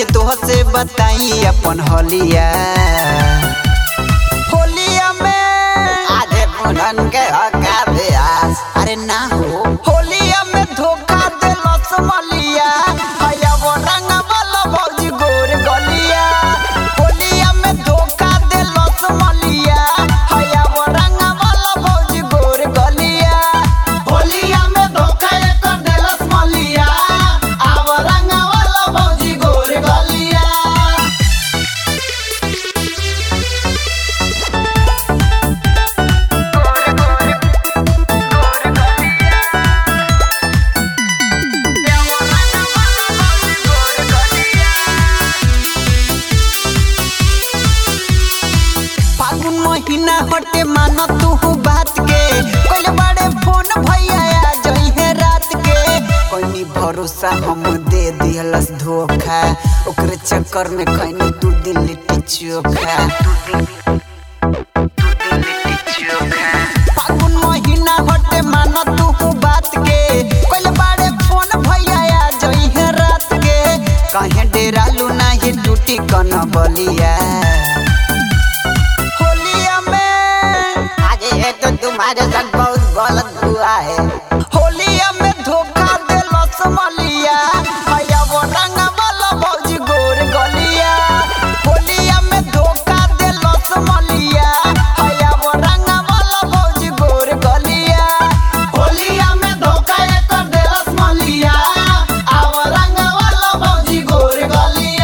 सच तोह से बताई अपन होलिया होलिया में आधे पुनन के हका ब्यास अरे ना हो होलिया में धोखा देलस मलिया हया वो रंग वाला भौजी गोर गलिया होलिया में धोखा देलस मलिया हया वो रंग वाला भौजी गोर गलिया होलिया में धोखा एक देलस मलिया आव रंग वाला भौजी गोर गलिया फागुन महीना हटे मानो तू बात के कोई बड़े फोन भैया आ जई है रात के कोई भरोसा हम दे दिहलस धोखा ओकरे चक्कर में खैनी तू दिन लिट्टी चोखा फागुन महीना हटे मानो तू बात के कोई बड़े फोन भैया आ जई है रात के कहे डेरालू नाही टूटी कन बलिया होलिया में आज ये तो तुम्हारे साथ बहुत गलत हुआ है होलिया में धोखा देलस मलिया हया वो रंग वाला भौजी गोर गलिया होलिया में धोखा देलस मलिया हया वो रंग वाला भौजी गोर गलिया होलिया में धोखा एक देलस मलिया आव रंग वाला भौजी गोर गलिया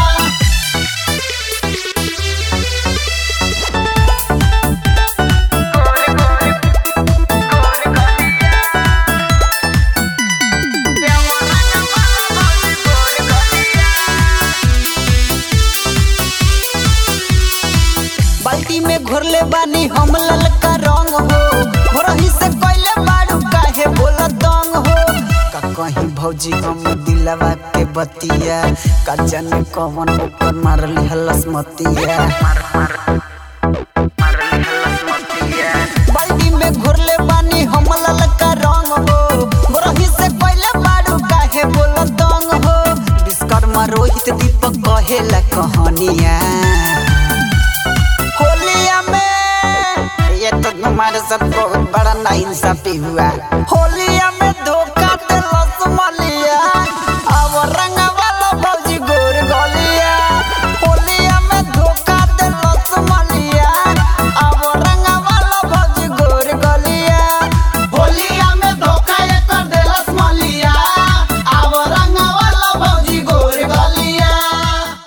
बाल्टी में घोरले बानी हम ललका रंग हो भोरही से कोइले बाड़ू काहे बोला दंग हो का कहीं भौजी हम दिलवा के बतिया का जाने कौन ऊपर मारली हलस मतिया बाल्टी में घोरले बानी हम ललका रंग हो भोरही से कोइले बाड़ू काहे बोला दंग हो विश्वकर्मा रोहित दीपक कहेला कहानिया होलिया में ये तो तुम्हारे साथ बहुत बड़ा नाइंसाफी हुआ होलिया